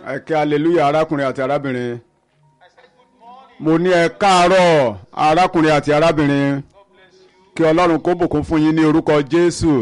ẹ kí hallelujah arákùnrin àti arábìnrin mo ní ẹ káàárọ̀ arákùnrin àti arábìnrin kí ọlọ́run kó bùkún fún yín ní orúkọ jésù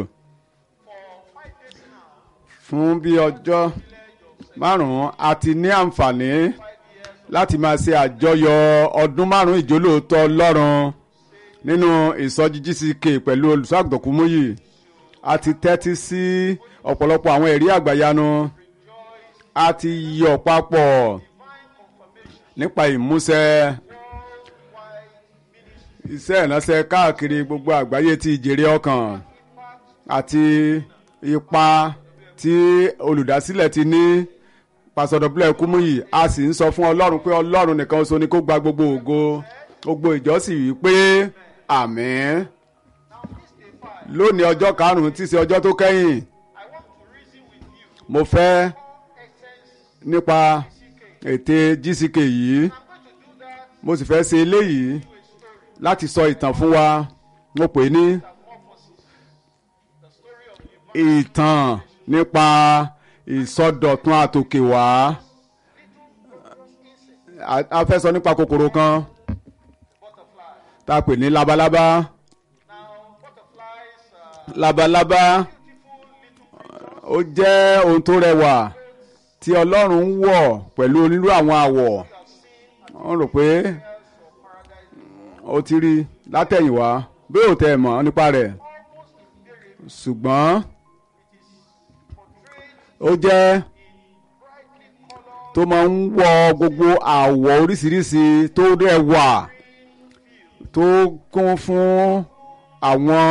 fún bí ọjọ́ márùn-ún a ti ní àǹfààní láti máa ṣe àjọyọ̀ ọdún márùn-ún ìjólóòótọ́ ọlọ́run nínú ìsọjí GCK pẹ̀lú olùṣọ́àgùntàn Kúmúyì a ti tẹ́tí sí ọ̀pọ̀lọpọ̀ àwọn ẹ̀rí àgbàyanu a ti yọ̀ papọ̀ nípa ìmúṣẹ iṣẹ́ ìránṣẹ́ káàkiri gbogbo àgbáyé ti ìjèrè ọkàn àti ipa tí olùdásílẹ̀ ti ní pàṣọdọ̀bílẹ̀ Kúmúyì a sì ń sọ fún ọlọ́run pé ọlọ́run nìkan ṣoṣo ni kó gba gbogbo ògo gbogbo ìjọsìn wí pé àmín lónìí ọjọ́ karùn-ún tí í ṣe ọjọ́ tó kẹ́yìn mo fẹ́ nípa ète GCK yìí mo sì fẹ́ ṣe eléyìí láti sọ ìtàn fún wa mo pè ní ìtàn nípa ìsọdọ̀tun àtòkèwá a fẹ́ sọ nípa kòkòrò kan tá a pè ní labalábá labalábá ó jẹ́ ohun tó rẹwà tí ọlọ́run ń wọ̀ pẹ̀lú onírú àwọn àwọ̀ wọ́n rò pé ó ti rí látẹ̀yìnwá bí ó tẹ̀ mọ́ nípa rẹ̀ ṣùgbọ́n ó jẹ́ tó máa ń wọ gbogbo àwọ̀ oríṣiríṣi tó rẹwà tó kún fún àwọn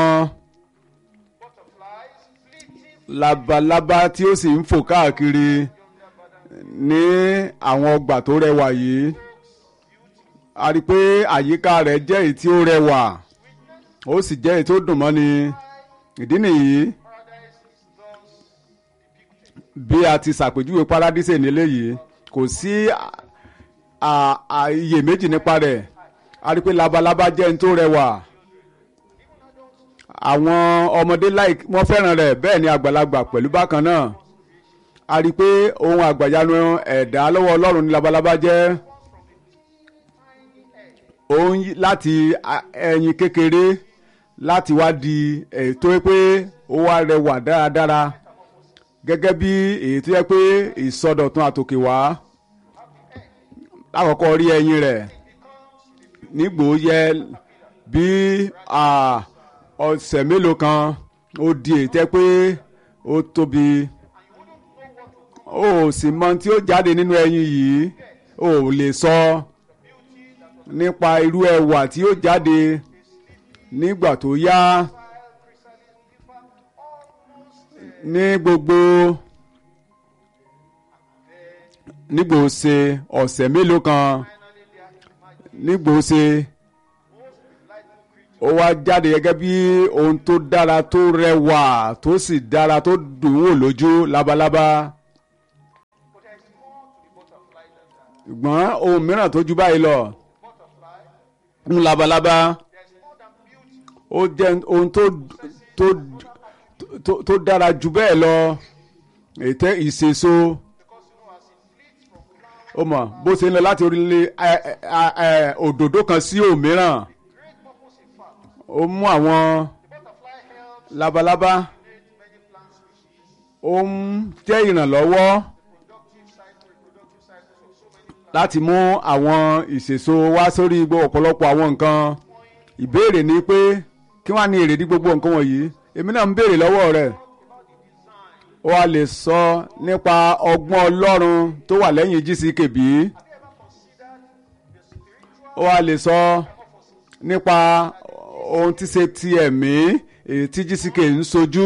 labalábá tí ó sì ń fò káàkiri ní àwọn ọgbà tó rẹwà yìí a rí i pé àyíká rẹ̀ jẹ́ èyí tí ó rẹwà ó sì jẹ́ èyí tó dùn mọ́ni ìdí nìyí bí a ti ṣàpèjúwe paradíṣe nílé yìí kò sí iyèméjì nípa rẹ̀ a rí i pé labalábá jẹ́ èyí tó rẹwà àwọn ọmọdé láì wọ́n fẹ́ràn rẹ̀ bẹ́ẹ̀ ni àgbàlagbà pẹ̀lú bákan náà a rí i pé ohun àgbàyanu ẹ̀dá lọ́wọ́ ọlọ́run ní labalábá jẹ́ ohun láti ẹyin kékeré láti wá di ètò pé ó wá rẹwà dáradára gẹ́gẹ́ bí èyí tó yẹ pé ìsọdọ̀tun àtòkè wá lákọ̀ọ́kọ́ rí ẹyin rẹ̀ nígbò yẹ bí ọ̀sẹ̀ mélòó kan ó di ètẹ́ pé ó tóbi ó sì mọ tí ó jáde nínú ẹyin yìí ó lè sọ nípa irú ẹwà tí ó jáde nígbà tó yá ní gbogbo nígbò ṣe ọ̀sẹ̀ mélòó kan nígbò ṣe ó wá jáde gẹ́gẹ́ bí ohun tó dára tó rẹwà tó sì dára tó dùn wò lójú labalábá. ṣùgbọ́n ohun mìíràn tó ju báyìí lọ ń labalábá ó jẹ́ ohun tó tó tó dára jù bẹ́ẹ̀ lọ ètè ìṣèso ó mọ̀ bó ṣe ń lọ láti orílẹ̀ òdòdó kan sí òmíràn ó mú àwọn labalábá ó ń jẹ́ ìrànlọ́wọ́ láti mú àwọn ìṣèso wá sórí gbogbo ọ̀pọ̀lọpọ̀ àwọn nǹkan ìbéèrè ni pé kí wọ́n á ní èrèdí gbogbo nǹkan wọ̀nyí èmi náà ń béèrè lọ́wọ́ rẹ̀ ó wá lè sọ nípa ọgbọ́n ọlọ́run tó wà lẹ́yìn GCK bí ó wá lè sọ nípa ohun tí ṣe ti ẹ̀mí èyí tí GCK ń sojú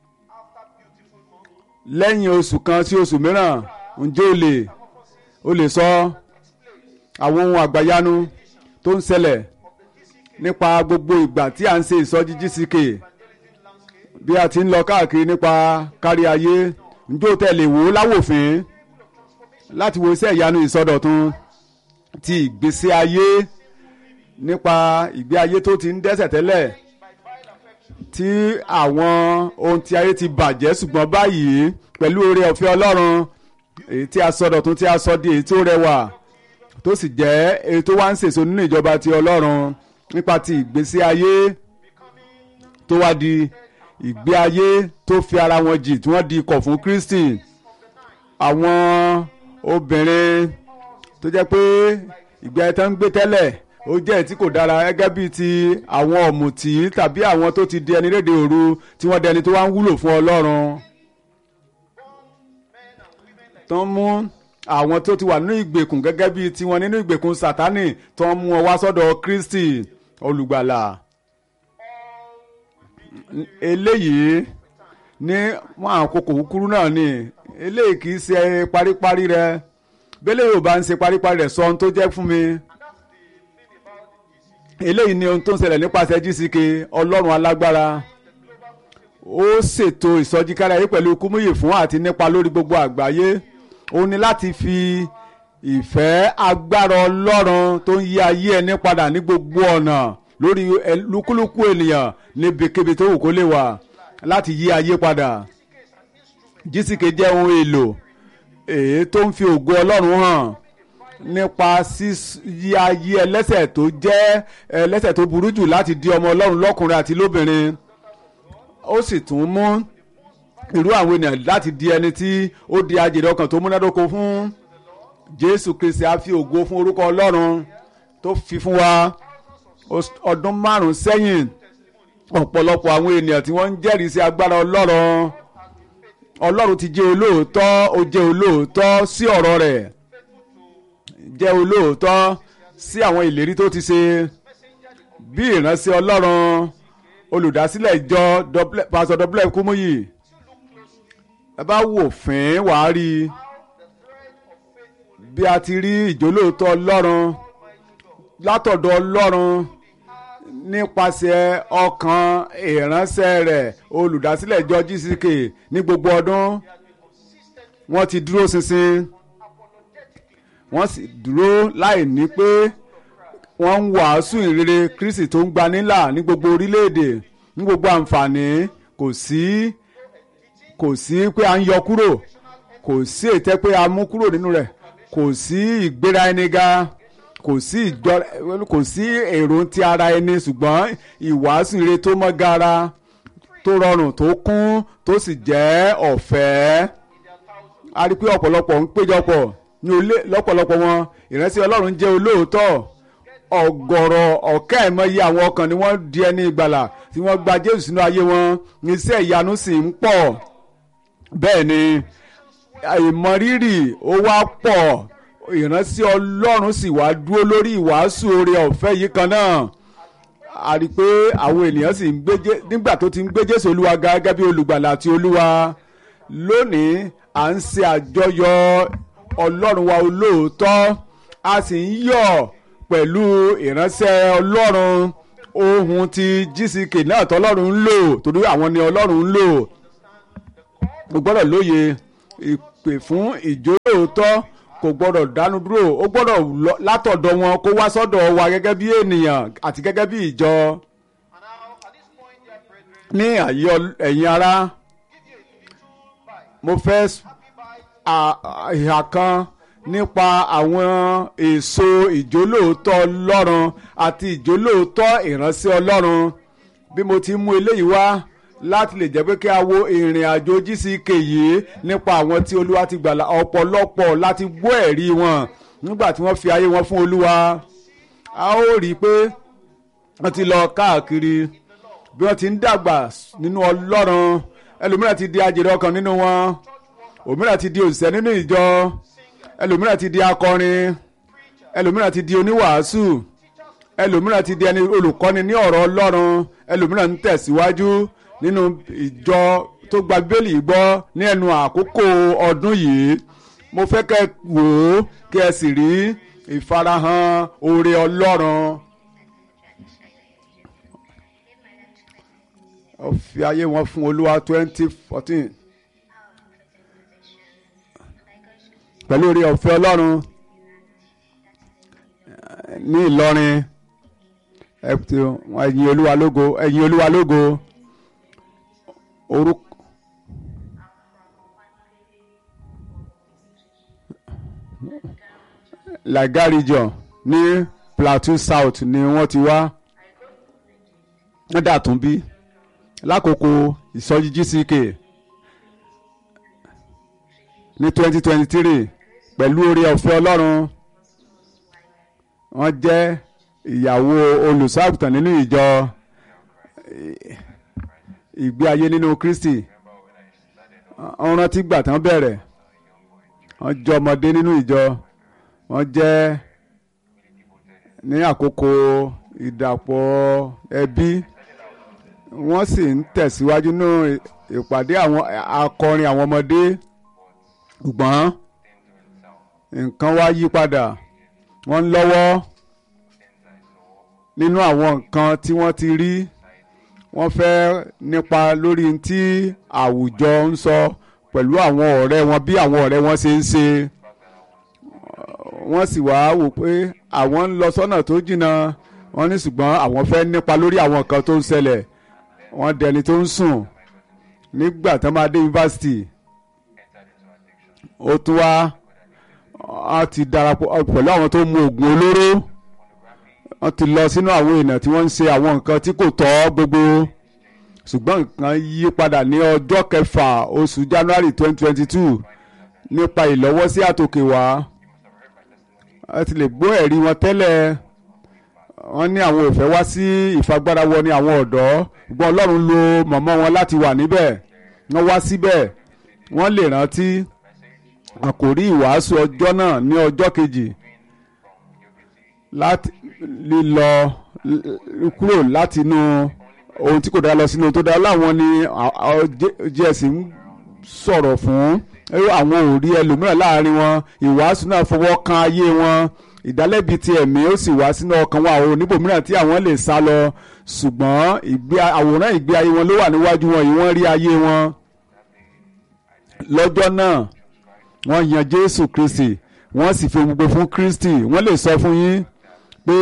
lẹ́yìn oṣù kan sí oṣù mìíràn ǹjẹ́ o lè o lè sọ àwọn ohun àgbàyanu tó ń ṣẹlẹ̀ nípa gbogbo ìgbà tí à ń ṣe ìsọjí GCK bí a ti ń lọ káàkiri nípa kárí ayé ǹjẹ́ o tẹ̀lé wò ó láwòfín láti wo iṣẹ́ ìyanu ìsọdọ̀tun ti ìgbésí ayé nípa ìgbé ayé tó ti ń dẹ́ṣẹ̀ tẹ́lẹ̀ tí àwọn ohun tí ayé ti bàjẹ́ ṣùgbọ́n báyìí pẹ̀lú oore ọ̀fẹ́ Ọlọ́run èyí tí a sọ dọ̀tun tí a sọ di èyí tí ó rẹwà tó sì jẹ́ èyí tó wá ń sèso nínú ìjọba ti ọlọ́run nípa ti ìgbésí ayé tó wá di ìgbé ayé tó fi ara wọn jì tí wọ́n di ikọ̀ fún Kristi àwọn obìnrin tó jẹ́ pé ìgbé ayé tó ń gbé tẹ́lẹ̀ ó jẹ́ èyí tí kò dára gẹ́gẹ́ bíi ti àwọn ọ̀mùtí tàbí àwọn tó ti di ẹni rédè òru tí wọ́n dẹni tó wá ń wúlò fún ọlọ́run tó ń mú àwọn tó ti wà nínú ìgbèkùn gẹ́gẹ́ bíi tiwọn nínú ìgbèkùn Sátánì tó ń mú wọn wá sọ́dọ̀ Kristi olùgbàlà eléyìí ní wọn àkókò kúkúrú náà ni eléyìí kì í ṣe paríparí rẹ bẹ́lẹ̀ yóò bá ń ṣe paríparí rẹ̀ sọ ohun tó jẹ́ fún mi eléyìí ni ohun tó ń ṣẹlẹ̀ nípasẹ̀ GCK ọlọ́run alágbára ó ṣètò ìsọjíkára yìí pẹ̀lú kúmúyè fún àti nípa lórí gbogbo àgbáyé ó ní láti fi ìfẹ́ agbára ọlọ́run tó ń yí ayé ẹni padà ní gbogbo ọ̀nà lórí lúkúlùkù ènìyàn níbikíbi tó wù kó lè wà láti yí ayé padà GCK jẹ́ ohun èlò èyí tó ń fi ògo ọlọ́run hàn nípa yí ayé ẹlẹ́sẹ̀ tó jẹ́ ẹlẹ́sẹ̀ tó burú jù láti di ọmọ ọlọ́run lọ́kùnrin àti lóbìnrin ó sì tún mú irú àwọn ènìyàn láti di ẹni tí ó di ajèrè ọkàn tó múnádóko fún Jésù Kristi á fi ògo fún orúkọ ọlọ́run tó fi fún wa ọdún márùn-ún sẹ́yìn ọ̀pọ̀lọpọ̀ àwọn ènìyàn tí wọ́n ń jẹ́rìí sí agbára ọlọ́run ọlọ́run ti jẹ́ olóòótọ́ ó jẹ́ olóòótọ́ sí ọ̀rọ̀ rẹ̀ jẹ́ olóòótọ́ sí àwọn ìlérí tó ti ṣe bí ìránṣẹ́ ọlọ́run olùdásílẹ̀ ìjọ pásọ dọ́bílẹ̀ kúmúyì ẹ bá wò fín wàá rí i bí a ti rí ìjólóòótọ́ ọlọ́run látọ̀dọ̀ ọlọ́run nípasẹ̀ ọkàn ìránṣẹ́ rẹ̀ olùdásílẹ̀ ìjọ GCK ní gbogbo ọdún wọ́n ti dúró ṣinṣin wọ́n sì dúró láì ní pé wọ́n ń wàásù ìrere Kristi tó ń gba nílà ní gbogbo orílẹ̀-èdè ní gbogbo àǹfààní kò sí kò sí pé à ń yọ kúrò kò sí ètè pé a mú kúrò nínú rẹ̀ kò sí ìgbéra ẹni ga kò sí ìjọ kò sí èrò ti ara ẹni ṣùgbọ́n ìwàásù ire tó mọ́ gara tó rọrùn tó kún tó sì jẹ́ ọ̀fẹ́ a rí i pé ọ̀pọ̀lọpọ̀ ń péjọpọ̀ ní olé lọ́pọ̀lọpọ̀ wọn ìránṣẹ́ Ọlọ́run jẹ́ olóòótọ́ ọ̀gọ̀rọ̀ ọ̀kẹ́ ẹ̀mọye àwọn ọkàn ni wọ́n di ẹni ìgbàlà tí wọ́n gba Jésù sínú ayé wọn iṣẹ́ ìyanu sì ń pọ̀ bẹ́ẹ̀ ni ìmọrírì ó wá pọ̀ ìránṣẹ́ ọlọ́run sì wá dúró lórí ìwàásù oore ọ̀fẹ́ yìí kan náà a rí i pé àwọn ènìyàn sì ń gbé nígbà tó ti ń gbé Jésù olúwa ga gẹ́gẹ́ bí olùgbàlà àti olúwa lónìí à ń ṣe àjọyọ̀ ọlọ́run wa olóòótọ́ a sì ń yọ̀ pẹ̀lú ìránṣẹ́ ọlọ́run ohun ti GCK náà tọ́lọ́run ń lò torí àwọn ni ọlọ́run ń lò o gbọ́dọ̀ lóye ìpè fún ìjólóòótọ́ kò gbọ́dọ̀ dánu dúró ó gbọ́dọ̀ látọ̀dọ̀ wọn kó wá sọ́dọ̀ wa gẹ́gẹ́ bí ènìyàn àti gẹ́gẹ́ bí ìjọ. ní àyè ẹ̀yin ará mo fẹ́ ìhà kan nípa àwọn èso ìjólóòótọ́ ọlọ́run àti ìjólóòótọ́ ìránṣẹ́ ọlọ́run bí mo ti mú eléyìí wá láti lè jẹ́ pé kí a wo ìrìn àjò GCK yìí nípa àwọn tí olúwa ti gbàlà ọ̀pọ̀lọpọ̀ láti gbọ́ ẹ̀rí wọn nígbà tí wọ́n fi ayé wọn fún olúwa a ó rí i pé wọ́n ti lọ káàkiri bí wọ́n ti ń dàgbà nínú ọlọ́run ẹlòmíràn ti di ajèrè ọkàn nínú wọn òmíràn ti di òṣìṣẹ́ nínú ìjọ ẹlòmíràn ti di akọrin ẹlòmíràn ti di oníwàásù ẹlòmíràn ti di ẹni olùkọ́ni ní ọ̀rọ̀ ọlọ́run ẹlòmíràn ń tẹ̀síwájú nínú ìjọ tó gba bíbélì gbọ́ ní ẹnu àkókò ọdún yìí mo fẹ́ kẹ́ wò ó kí ẹ sì rí ìfarahàn oore ọlọ́run. ó fi ayé wọn fún olúwa twenty fourteen pẹ̀lú oore ọ̀fẹ́ ọlọ́run ní ìlọrin ẹ̀yin olúwa lógo ẹ̀yin olúwa lógo orúkọ Laga region ní Plateau South ni wọ́n ti wá wọ́n dà tún bí lákòókò ìsọjí GCK ní twenty twenty three pẹ̀lú oore ọ̀fẹ́ Ọlọ́run wọ́n jẹ́ ìyàwó olùṣọ́àgùtàn nínú ìjọ ìgbé ayé nínú Kristi wọ́n rántí gbà tán bẹ̀rẹ̀ wọ́n jẹ́ ọmọdé nínú ìjọ wọ́n jẹ́ ní àkókò ìdàpọ̀ ẹbí wọ́n sì ń tẹ̀síwájú nínú ìpàdé àwọn akọrin àwọn ọmọdé ṣùgbọ́n nǹkan wá yí padà wọ́n ń lọ́wọ́ nínú àwọn nǹkan tí wọ́n ti rí wọ́n fẹ́ nípa lórí tí àwùjọ ń sọ pẹ̀lú àwọn ọ̀rẹ́ wọn bí àwọn ọ̀rẹ́ wọn ṣe ń ṣe wọ́n sì wá wò pé àwọn ń lọ sọ́nà tó jìnnà wọ́n ní ṣùgbọ́n àwọn fẹ́ nípa lórí àwọn nǹkan tó ń ṣẹlẹ̀ wọ́n dẹni tó ń sùn nígbà tí wọ́n máa dé yunifásitì ó tún wá a ti darapọ̀ pẹ̀lú àwọn tó ń mu oògùn olóró wọ́n ti lọ sínú àwọn èèyàn tí wọ́n ń ṣe àwọn nǹkan tí kò tọ́ gbogbo ṣùgbọ́n nǹkan yí padà ní ọjọ́ kẹfà oṣù January twenty twenty two nípa ìlọ́wọ́sí àtòkè wá ẹ ti lè gbọ́ ẹ̀rí wọn tẹ́lẹ̀ wọ́n ní àwọn òfẹ́ wá sí ìfagbára wọ ní àwọn ọ̀dọ́ ṣùgbọ́n Ọlọ́run lo mọ̀mọ́ wọn láti wà níbẹ̀ wọ́n wá síbẹ̀ wọ́n lè rántí àkòrí ìwàásù ọjọ́ náà ní ọjọ́ kejì láti lílọ kúrò láti inú ohun tí kò dára lọ sínú ohun tó dára láwọn ni js ń sọ̀rọ̀ fún àwọn ò rí ẹlòmíràn láàrin wọn ìwàásù náà fọwọ́ kan ayé wọn ìdálẹ́bi ti ẹ̀mí ó sì wá sínú ọkàn wọn àwọn oníbòmíràn tí àwọn lè sá lọ ṣùgbọ́n àwòrán ìgbé ayé wọn ló wà níwájú wọn yìí wọ́n rí ayé wọn lọ́jọ́ náà wọ́n yan Jésù Kristi wọ́n sì fi gbogbo fún Kristi wọ́n lè sọ fún yín pé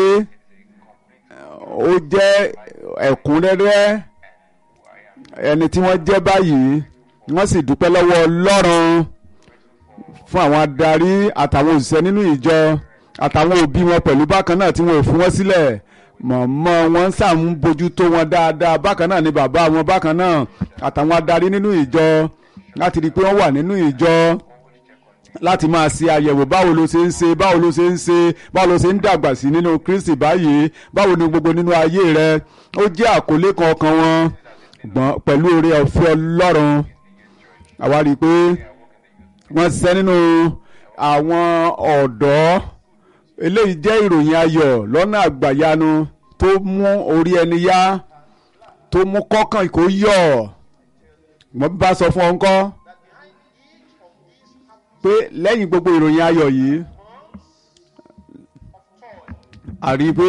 ó jẹ́ ẹ̀kúnrẹ́rẹ́ ẹni tí wọ́n jẹ́ báyìí wọ́n sì dúpẹ́ lọ́wọ́ Ọlọ́run fún àwọn adarí àtàwọn òṣìṣẹ́ nínú ìjọ àtàwọn òbí wọn pẹ̀lú bákan náà tí wọn ò fún wọn sílẹ̀ mọ̀mọ́ wọn sàm ń bójú tó wọn dáadáa bákan náà ni bàbá wọn bákan náà àtàwọn adarí nínú ìjọ láti rí i pé wọ́n wà nínú ìjọ láti máa ṣe àyẹ̀wò báwo ló ṣe ń ṣe báwo ló ṣe ń ṣe báwo ló ṣe ń dàgbà sí nínú Kristi báyìí báwo ni gbogbo nínú ayé rẹ ó jẹ́ àkọlé kan ọkàn wọn gbọ́n pẹ̀lú oore ọ̀fẹ́ Ọlọ́run àwa rí i pé wọ́n ṣiṣẹ́ nínú àwọn ọ̀dọ́ eléyìí jẹ́ ìròyìn ayọ̀ lọ́nà àgbàyanu tó mú orí ẹni yá tó mú kọ́kàn kó yọ̀ mo bá sọ fún ọ ńkọ́ pé lẹ́yìn gbogbo ìròyìn ayọ̀ yìí a rí i pé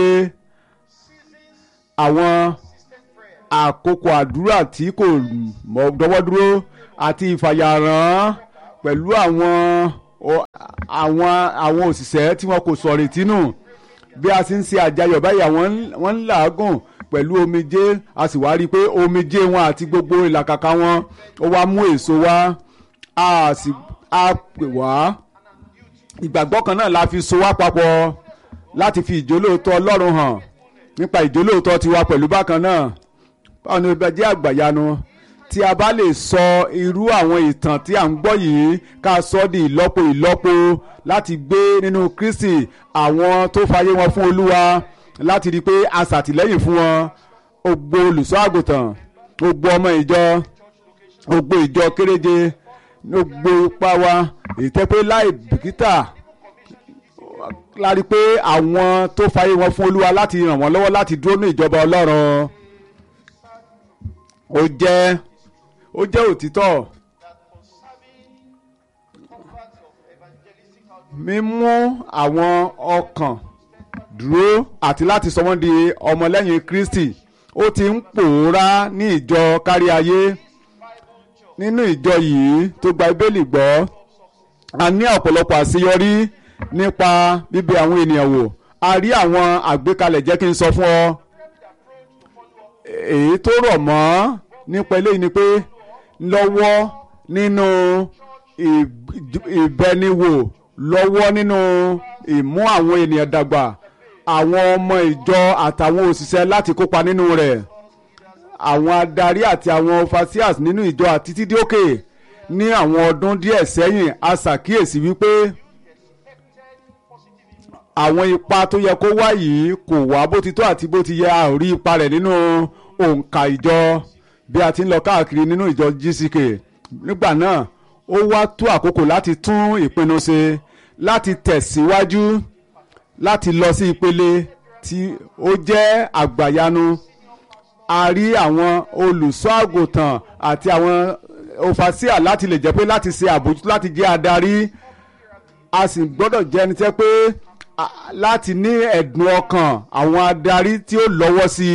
àwọn àkókò àdúrà tí kò dọ́wọ́ dúró àti ìfàyàrán pẹ̀lú àwọn àwọn àwọn òṣìṣẹ́ tí wọn kò sọ̀rọ̀ ìtínú bí a sì ń ṣe àjàyọ̀ báyìí àwọn wọ́n ń làágùn pẹ̀lú omijé a sì wá rí i pé omijé wọn àti gbogbo ìlàkàkà wọn ó wá mú èso wá a sì á pè wá ìgbàgbọ́ kan náà la fi so wá papọ̀ láti fi ìjólóòtọ́ Ọlọ́run hàn nípa ìjólóòtọ́ tiwa pẹ̀lú bákan náà báwo ni ó bẹ jẹ́ àgbàyanu tí a bá lè sọ irú àwọn ìtàn tí à ń gbọ́ yìí ká sọ di ìlọ́po ìlọ́po láti gbé nínú Kristi àwọn tó fayé wọn fún Olúwa láti rí i pé a ṣàtìlẹ́yìn fún wọn gbogbo olùṣọ́ àgùntàn gbogbo ọmọ ìjọ gbogbo ìjọ kéréje gbogbo ipá wa ìtẹ́pẹ́ láì bìkítà láti pé àwọn tó fayé wọn fún Olúwa láti ràn wọ́n lọ́wọ́ láti dúró ní ìjọba Ọlọ́run ó jẹ́ ó jẹ́ òtítọ́ mímú àwọn ọkàn dúró àti láti sọ wọ́n di ọmọlẹ́yìn Kristi ó ti ń pòórá ní ìjọ kárí ayé nínú ìjọ yìí tó gba Bíbélì gbọ́ a ní ọ̀pọ̀lọpọ̀ àṣeyọrí nípa bíbẹ̀ àwọn ènìyàn wò a rí àwọn àgbékalẹ̀ jẹ́ kí n sọ fún ọ èyí tó rọ̀ mọ́ nípa eléyìí ni pé lọ́wọ́ nínú ìbẹniwò lọ́wọ́ nínú ìmú àwọn ènìyàn dàgbà àwọn ọmọ ìjọ àtàwọn òṣìṣẹ́ láti kópa nínú rẹ̀ àwọn adarí àti àwọn overseers nínú ìjọ àti títí òkè ní àwọn ọdún díẹ̀ sẹ́yìn a ṣàkíyèsí wípé àwọn ipa tó yẹ kó wá yìí kò wá bó ti tó àti bó ti yẹ a ò rí ipa rẹ̀ nínú òǹkà ìjọ bí a ti ń lọ káàkiri nínú ìjọ GCK nígbà náà ó wá tó àkókò láti tún ìpinnu ṣe láti tẹ̀síwájú láti lọ sí ìpele tí ó jẹ́ àgbàyanu a rí àwọn olùṣọ́ àgùntàn àti àwọn òfàṣíà láti lè jẹ́ pé láti ṣe àbójútó láti jẹ́ adarí a sì gbọ́dọ̀ jẹ́ ẹni tẹ́ pé láti ní ẹ̀dùn ọkàn àwọn adarí tí ó lọ́wọ́ sí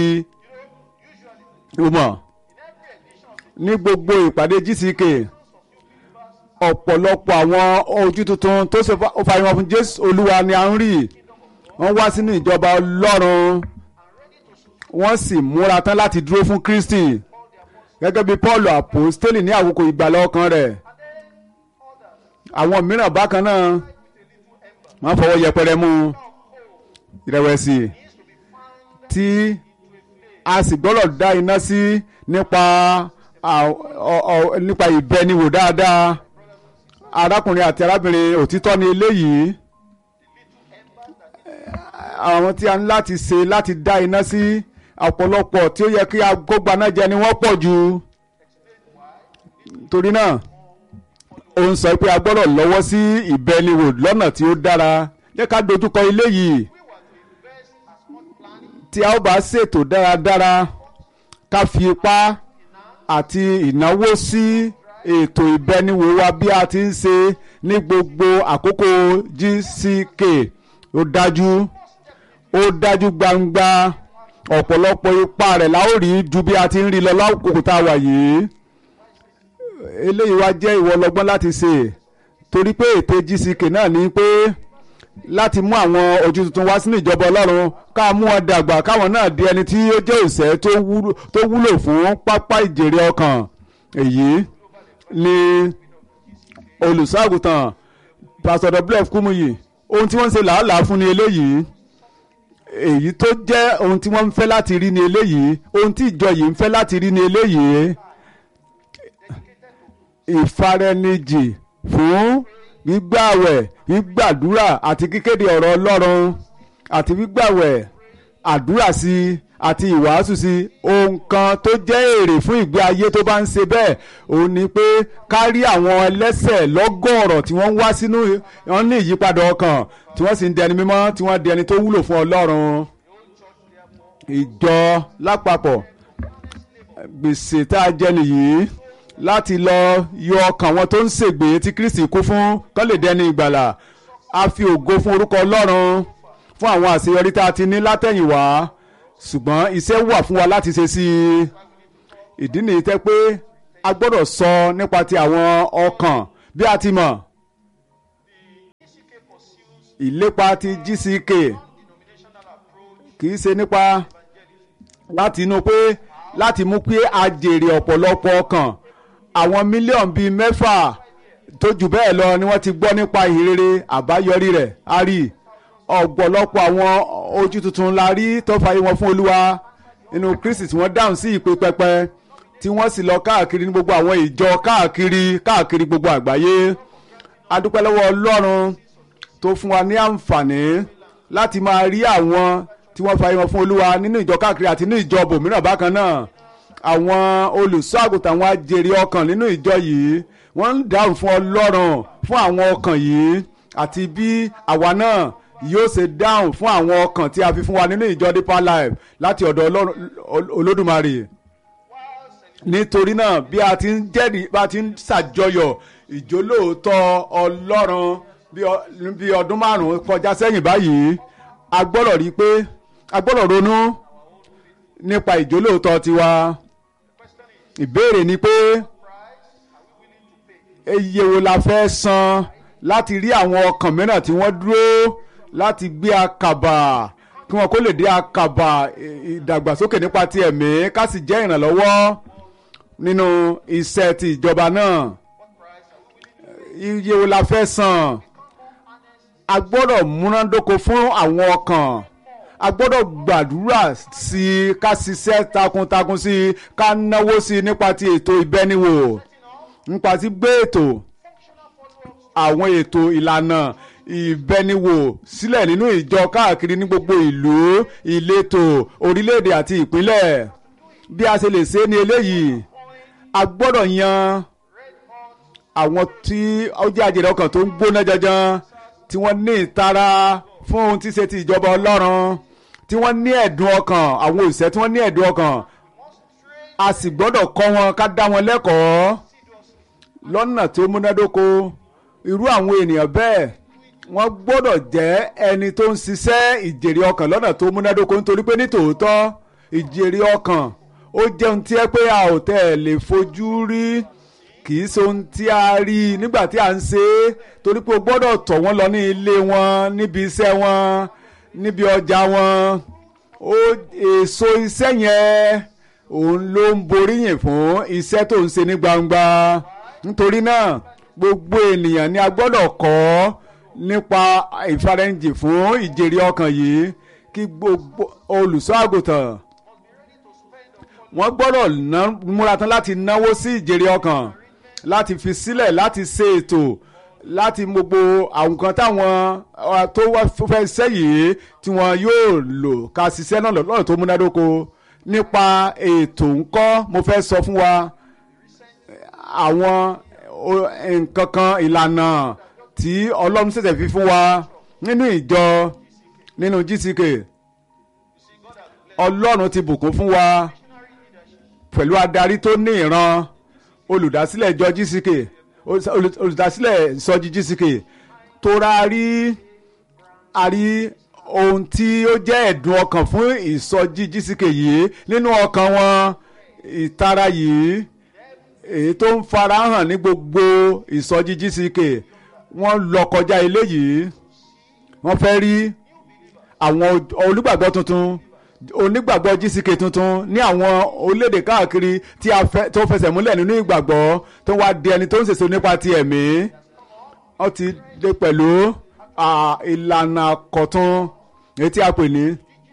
i mọ̀ ní gbogbo ìpàdé GCK ọ̀pọ̀lọpọ̀ àwọn ojú tuntun tó ṣe fàyẹ̀wò fún Jésù Olúwa ni a ń rí wọ́n wá sínú ìjọba Ọlọ́run wọ́n sì múra tán láti dúró fún Kristi gẹ́gẹ́ bí Paul apostoli ní àkókò ìgbàlà ọkàn rẹ̀ àwọn mìíràn bákan náà wọ́n fọwọ́ yẹpẹrẹ mú ìrẹ̀wẹ̀sì tí a sì gbọ́dọ̀ dá iná sí nípa nípa ìbẹniwò dáadáa arákùnrin àti arábìnrin òtítọ́ ni eléyìí àwọn tí a ní láti ṣe láti dá iná sí ọ̀pọ̀lọpọ̀ tí ó yẹ kí agbógba náà jẹ ni wọ́n pọ̀ jù torí náà ó ń sọ pé a gbọ́dọ̀ lọ́wọ́ sí ìbẹniwò lọ́nà tí ó dára jẹ́ ká dojúkọ ilé yìí tí a ó bá ṣètò dáradára ká fi ipá àti ìnáwó sí ètò ìbẹniwò wa bí a ti ń ṣe ní gbogbo àkókò GCK ó dájú ó dájú gbangba ọ̀pọ̀lọpọ̀ ipa rẹ̀ la ó rí ju bí a ti ń rí lọ lákòókò tá a wà yìí eléyìí wá jẹ́ ìwọ lọ́gbọ́n láti ṣe torí pé ète GCK náà ní pé láti mú àwọn ojú tuntun wá sínú ìjọba Ọlọ́run ká mú wọn dàgbà káwọn náà di ẹni tí ó jẹ́ òṣẹ́ tó wúlò fún pápá ìjèrè ọkàn èyí ni olùṣọ́àgùtàn Pastor W.F. Kumuyi ohun tí wọ́n ń ṣe làálàá fún ni eléyìí èyí tó jẹ́ ohun tí wọ́n ń fẹ́ láti rí ni eléyìí ohun tí ìjọ yìí ń fẹ́ láti rí ni eléyìí ìfaraẹnijì fún gbígbàwẹ̀ gbígbàdúrà àti kíkéde ọ̀rọ̀ Ọlọ́run àti gbígbàwẹ̀ àdúrà sí àti ìwàásù sí ohun kan tó jẹ́ èrè fún ìgbé ayé tó bá ń ṣe bẹ́ẹ̀ òun ni pé ká rí àwọn ẹlẹ́sẹ̀ lọ́gọ́rọ̀ tí wọ́n ń wá sínú wọn ní ìyípadà ọkàn tí wọ́n sì ń dẹni mímọ́ tí wọ́n di ẹni tó wúlò fún Ọlọ́run ìjọ lápapọ̀ gbèsè tá a jẹ nìyí láti lọ yọ ọkàn wọn tó ń ṣègbè tí Kristi kú fún kán lè dẹni ìgbàlà a fi ògo fún orúkọ Ọlọ́run fún àwọn àṣeyọrí tá a ti ní látẹ̀yìnwá ṣùgbọ́n iṣẹ́ wà fún wa láti ṣe sí i ìdí nìyí tẹ́ pé a gbọ́dọ̀ sọ nípa ti àwọn ọkàn bí a ti mọ̀ ìlépa ti GCK kì í ṣe nípa láti inú pé láti mú pé a jèrè ọ̀pọ̀lọpọ̀ ọkàn àwọn mílíọ̀nù bíi mẹ́fà tó jù bẹ́ẹ̀ lọ ni wọ́n ti gbọ́ nípa ìhìnrere àbáyọrí rẹ̀ a rí ọ̀pọ̀lọpọ̀ àwọn ojú tuntun la rí tó fàyè wọn fún Olúwa nínú Kristi tí wọ́n dáhùn sí ìpè pẹpẹ tí wọ́n sì lọ káàkiri ní gbogbo àwọn ìjọ káàkiri káàkiri gbogbo àgbáyé a dúpẹ́ lọ́wọ́ Ọlọ́run tó fún wa ní àǹfààní láti máa rí àwọn tí wọ́n fàyè wọn fún Olúwa nínú ìjọ káàkiri àti ní ìjọ bòmíràn bákan náà àwọn olùṣọ́ àgùntàn àwọn ajèrè ọkàn nínú ìjọ yìí wọ́n ń dáhùn fún Ọlọ́run fún àwọn ọkàn yìí àti bí àwa náà yóò ṣe dáhùn fún àwọn ọkàn tí a fi fún wa nínú ìjọ Deeper Life láti ọ̀dọ̀ Olódùmarè nítorí náà bí a ti ń jẹ́rìí bá a ti ń ṣàjọyọ̀ ìjólóòótọ́ Ọlọ́run bí ọdún márùn-ún kọjá sẹ́yìn báyìí a gbọ́dọ̀ rí i pé a gbọ́dọ̀ ronú nípa ìjólóòótọ́ tiwa ìbéèrè ni pé iye wo la fẹ́ san láti rí àwọn ọkàn mìíràn tí wọ́n dúró láti gbé àkàbà kí wọn kó lè dé àkàbà ìdàgbàsókè nípa ti ẹ̀mí ká sì jẹ́ ìrànlọ́wọ́ nínú iṣẹ́ ti ìjọba náà iye wo la fẹ́ san a gbọ́dọ̀ múnádóko fún àwọn ọkàn a gbọ́dọ̀ gbàdúrà sí i ká ṣiṣẹ́ takuntakun sí i ká náwó sí i nípa ti ètò ìbẹ́niwò nípa ti gbé ètò àwọn ètò ìlànà ìbẹniwò sílẹ̀ nínú ìjọ káàkiri ní gbogbo ìlú ìletò orílẹ̀-èdè àti ìpínlẹ̀ bí a ṣe lè ṣe ní eléyìí a gbọ́dọ̀ yan àwọn tí ó jẹ́ àjèrè ọkàn tó ń gbóná janjan tí wọ́n ní ìtara fún ohun tí ṣe ti ìjọba ọlọ́run tí wọ́n ní ẹ̀dùn ọkàn àwọn òṣìṣẹ́ tí wọ́n ní ẹ̀dùn ọkàn a sì gbọ́dọ̀ kọ́ wọn ká dá wọn lẹ́kọ̀ọ́ lọ́nà tó múnádóko irú àwọn ènìyàn bẹ́ẹ̀ wọ́n gbọ́dọ̀ jẹ́ ẹni tó ń ṣiṣẹ́ ìjèrè ọkàn lọ́nà tó múnádóko nítorí pé ní tòótọ́ ìjèrè ọkàn ó jẹ́ ohun tí ẹ pé a ò tẹ̀ lè fojú rí kì í ṣe ohun tí a rí nígbà tí a ń ṣe é torí pé o gbọ́dọ̀ tọ̀ wọ́n lọ ní ilé wọn níbi iṣẹ́ wọn níbi ọjà wọn ó èso iṣẹ́ yẹn òun ló ń boríyìn fún iṣẹ́ tó ń ṣe ní gbangba nítorí náà gbogbo ènìyàn ni a gbọ́dọ̀ kọ́ nípa ìfarẹ́ǹjì fún ìjèrè ọkàn yìí kí gbogbo olùṣọ́ àgùntàn wọ́n gbọ́dọ̀ múra tán láti náwó sí ìjèrè ọkàn láti fi sílẹ̀ láti ṣe ètò láti gbogbo àwọn kan táwọn tó fẹ́ ṣiṣẹ́ yìí tí wọ́n yóò lò ká ṣiṣẹ́ náà lọ́nà tó múnádóko nípa ètò ńkọ́ mo fẹ́ sọ fún wa àwọn nǹkan kan ìlànà tí ọlọ́run ṣẹ̀ṣẹ̀ fi fún wa nínú ìjọ nínú GCK ọlọ́run ti bùkún fún wa pẹ̀lú adarí tó ní ìran olùdásílẹ̀ ìjọ GCK olùdásílẹ̀ ìsọjí GCK tó ra rí a rí ohun tí ó jẹ́ ẹ̀dùn ọkàn fún ìsọjí GCK yìí nínú ọkàn wọn ìtara yìí èyí tó ń farahàn ní gbogbo ìsọjí GCK wọ́n lọ kọjá eléyìí wọ́n fẹ́ rí àwọn olùgbàgbọ́ tuntun onígbàgbọ́ GCK tuntun ní àwọn orílẹ̀-èdè káàkiri tí a fẹ́ tó fẹsẹ̀ múlẹ̀ nínú ìgbàgbọ́ tó wá di ẹni tó ń ṣèṣe nípa ti ẹ̀mí wọ́n ti dé pẹ̀lú ìlànà kọ̀tun èyí tí a pè ní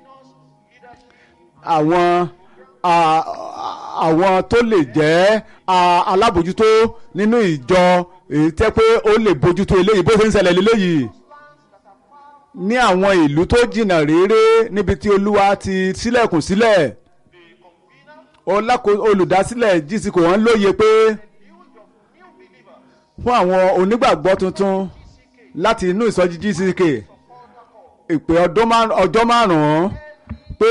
àwọn àwọn tó lè jẹ́ alábòjútó nínú ìjọ èyí tẹ́ pé ó lè bójútó eléyìí bó ṣe ń ṣẹlẹ̀ léléyìí ní àwọn ìlú tó jìnnà réré níbi tí olúwa ti sílẹ̀kùn sílẹ̀ olùdásílẹ̀ GCK wọ́n lóye pé fún àwọn onígbàgbọ́ tuntun láti inú ìsọjí GCK ìpè ọjọ́ márùn-ún pé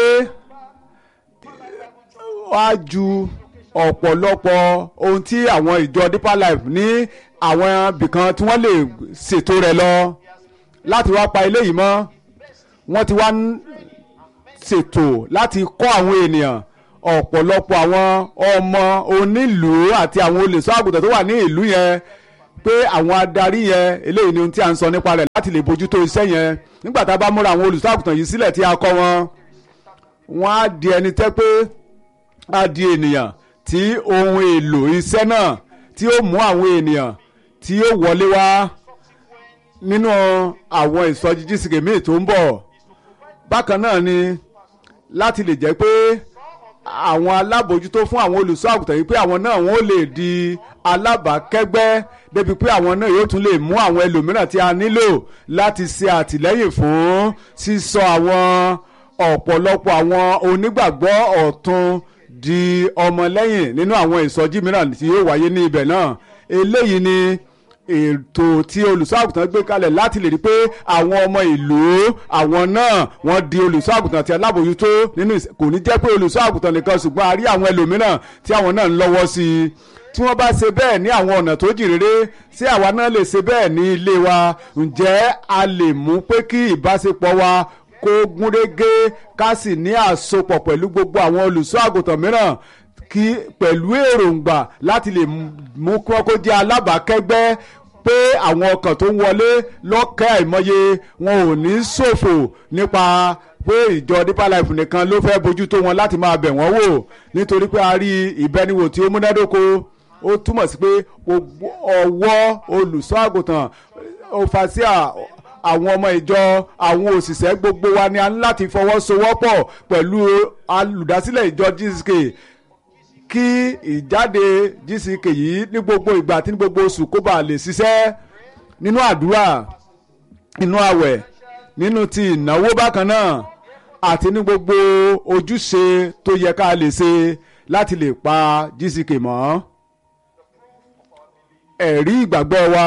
wá ju ọ̀pọ̀lọpọ̀ ohun tí àwọn ìjọ Deeper Life ní àwọn ibìkan tí wọ́n lè ṣètò rẹ̀ lọ láti wá pa eléyìí mọ́ wọ́n ti wá ń ṣètò láti kọ́ àwọn ènìyàn ọ̀pọ̀lọpọ̀ àwọn ọmọ onílùú àti àwọn olùṣọ́ àgùntàn tó wà ní ìlú yẹn pé àwọn adarí yẹn eléyìí ni ohun tí a ń sọ nípa rẹ̀ láti lè bójútó iṣẹ́ yẹn nígbà tá a bá múra àwọn olùṣọ́ àgùntàn yìí sílẹ̀ tí a kọ́ wọn wọ́n á di ẹni tẹ́ pé á di ènìyàn tí ohun èlò iṣẹ́ náà tí ó mú àwọn ènìyàn tí ó wọlé wá nínú àwọn ìsọjí GCK míì tó ń bọ̀ bákan náà ni láti lè jẹ́ pé àwọn alábòjútó fún àwọn olùṣọ́ àgùntàn yìí pé àwọn náà wọ́n lè di alábàákẹ́gbẹ́ débi pé àwọn náà yóò tún lè mú àwọn ẹlòmíràn tí a nílò láti ṣe àtìlẹ́yìn fún sísọ àwọn ọ̀pọ̀lọpọ̀ àwọn onígbàgbọ́ ọ̀tun di ọmọlẹ́yìn nínú àwọn ìsọjí mìíràn tí yóò wáyé ní ibẹ̀ náà eléyìí ni ètò tí olùṣọ́ àgùntàn gbé kalẹ̀ láti lè rí pé àwọn ọmọ ìlú àwọn náà wọ́n di olùṣọ́ àgùntàn àti alábòjútó nínú kò ní jẹ́ pé olùṣọ́ àgùntàn nìkan ṣùgbọ́n a rí àwọn ẹlòmíràn tí àwọn náà ń lọ́wọ́ sí i tí wọ́n bá ṣe bẹ́ẹ̀ ní àwọn ọ̀nà tó jìn rere ṣé àwa náà lè ṣe bẹ́ẹ̀ ní ilé wa ǹjẹ́ a lè mú pé kí ìbáṣepọ̀ wa kó gúnrégé ká sì ní àsopọ̀ pẹ̀lú gbogbo àwọn olùṣọ́ àgùntàn mìíràn kí pẹ̀lú èròǹgbà láti lè mú kí wọ́n kó jẹ́ alábàákẹ́gbẹ́ pé àwọn ọkàn tó ń wọlé lọ́kẹ́ àìmọye wọn ò ní ṣòfò nípa pé ìjọ Deeper Life nìkan ló fẹ́ bójú tó wọn láti máa bẹ̀ wọ́n wò nítorí pé a rí ìbẹniwò tí ó múnádóko ó túmọ̀ sí pé ọwọ́ olùṣọ́ àgùntàn òfàṣíà àwọn ọmọ ìjọ àwọn òṣìṣẹ́ gbogbo wa ni a ní láti fọwọ́sowọ́pọ̀ pẹ̀lú olùdásílẹ̀ ìjọ GCK kí ìjáde GCK yìí ní gbogbo ìgbà àti ní gbogbo oṣù kó bàa lè ṣiṣẹ́ nínú àdúrà nínú àwẹ̀ nínú ti ìnáwó bákan náà àti ní gbogbo ojúṣe tó yẹ ká lè ṣe láti lè pa GCK mọ́ ẹ̀rí ìgbàgbọ́ wa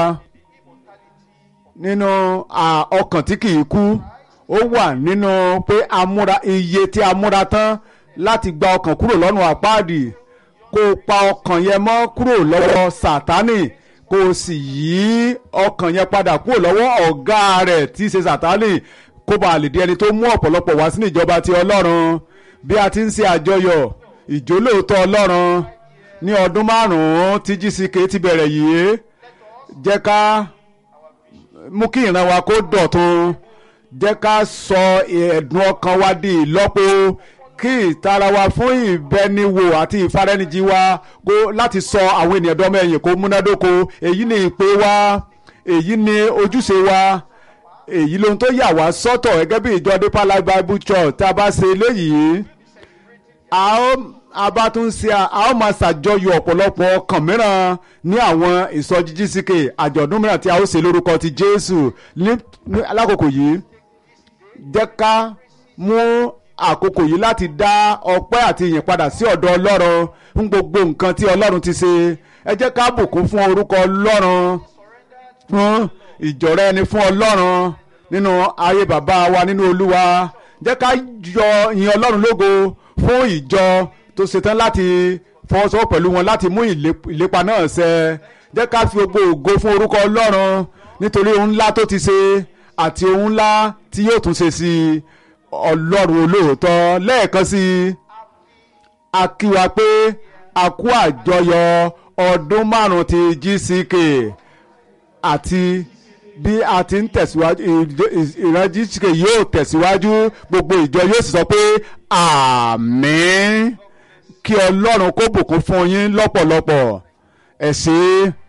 nínú ọkàn tí kìí kú ó wà nínú pé amúra iye tí a múra tán láti gba ọkàn kúrò lọ́nà àpáàdì kó o pa ọkàn yẹn mọ́ kúrò lọ́wọ́ sátánì kó o sì yí ọkàn yẹn padà kúrò lọ́wọ́ ọ̀gá rẹ̀ tí í ṣe sátánì kó bàa lè di ẹni tó mú ọ̀pọ̀lọpọ̀ wá sínú ìjọba ti ọlọ́run bí a ti ń ṣe àjọyọ̀ ìjólóòtọ́ ọlọ́run ní ọdún márùn-ún tí GCK ti bẹ̀rẹ̀ yìí jẹ́ ká mú kí ìran wa kó dọ̀tun jẹ́ ká sọ ẹ̀dùn ọkàn wa di ìlọ́po kí ìtara wa fún ìbẹniwò àti ìfarẹ́nijì wa kó láti sọ àwọn ènìyàn dọ́mọ ẹ̀yìn kó múnádóko èyí ni ìpè wa èyí ni ojúṣe wa èyí lohun tó yà wá sọ́tọ̀ gẹ́gẹ́ bí ìjọ Deeper Life Bible Church tá a bá ṣe eléyìí a ó a bá tún ṣe a ó máa ṣàjọyọ̀ ọ̀pọ̀lọpọ̀ ọkàn mìíràn ní àwọn ìsọjí GCK àjọ̀dún mìíràn tí a ó ṣe lórúkọ ti Jésù ní alákòókò yìí jẹ́ ká mú àkókò yìí láti dá ọpẹ́ àti ìyìn padà sí ọ̀dọ̀ Ọlọ́run fún gbogbo nǹkan tí Ọlọ́run ti ṣe ẹ jẹ́ ká bùkún fún orúkọ Ọlọ́run fún ìjọra ẹni fún Ọlọ́run nínú ayé bàbá wa nínú Olúwa jẹ́ ká yọ ìyìn Ọlọ́run lógo fún ìjọ tó ṣetán láti fọwọ́sowọ́ pẹ̀lú wọn láti mú ìlépa náà ṣẹ jẹ́ ká fi gbogbo ògo fún orúkọ Ọlọ́run nítorí ohun ńlá tó ti ṣe àti ohun ńlá tí yóò tún ṣe sí Ọlọ́run olóòótọ́ lẹ́ẹ̀kan sí i a kí wa pé a kú àjọyọ̀ ọdún márùn-ún ti GCK àti bí a ti ń tẹ̀síwájú ìran GCK yóò tẹ̀síwájú gbogbo ìjọ yóò sì sọ pé àmín kí ọlọ́run kó bùkún fún yín lọ́pọ̀lọpọ̀ ẹ ṣé.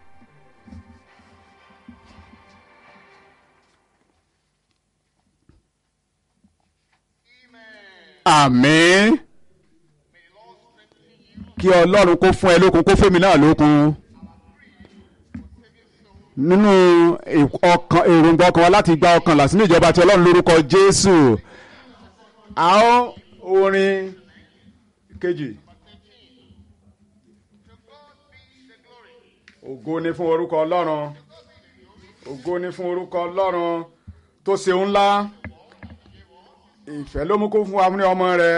àmín kí ọlọ́run kó fún ẹ lókun kó fẹ́mi náà lókun nínú ọkàn èròǹgbà ọkàn wa láti gba ọkàn là sínú ìjọba tí ọlọ́run lórúkọ jésù a ó orin kejì. ògo ni fún orúkọ ọlọ́run ògo ni fún orúkọ ọlọ́run tó ṣe ńlá ìfẹ́ ló mú kó fún wa ní ọmọ rẹ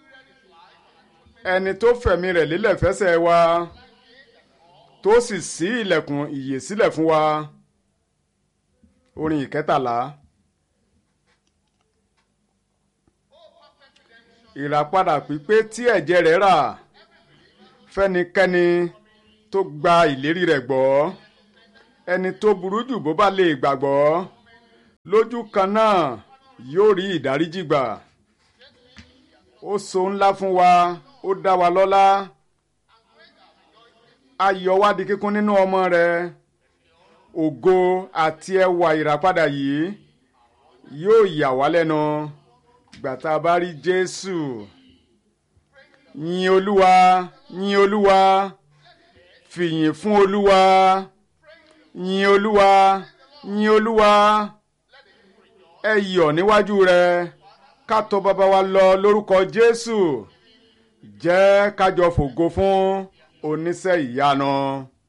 ẹni tó fẹ̀mí rẹ̀ lélẹ̀ fẹsẹ̀ wa tó sì ṣí ilẹ̀kùn ìyè sílẹ̀ fún wa orin ìkẹtàlá ìràpadà pípé tí ẹ̀jẹ̀ rẹ̀ rà fẹ́nikẹ́ni tó gba ìlérí rẹ̀ gbọ́ ẹni tó burú jù bó bá lè gbàgbọ́ lójú kan náà yóò rí ìdáríjì gbà ó so ńlá fún wa ó dá wa lọ́lá ayọ̀ wa di kíkún nínú ọmọ rẹ̀ ògo àti ẹwà ìràpadà yìí yóò yà wá lẹ́nu gbàtà bá rí Jésù yìn Olúwa yìn Olúwa fìyìn fún Olúwa yìn Olúwa yìn Olúwa ẹ yọ̀ níwájú rẹ̀ ká tọ̀ bàbá wa lọ lórúkọ Jésù jẹ́ kájọ fògo fún oníṣẹ́ ìyanu.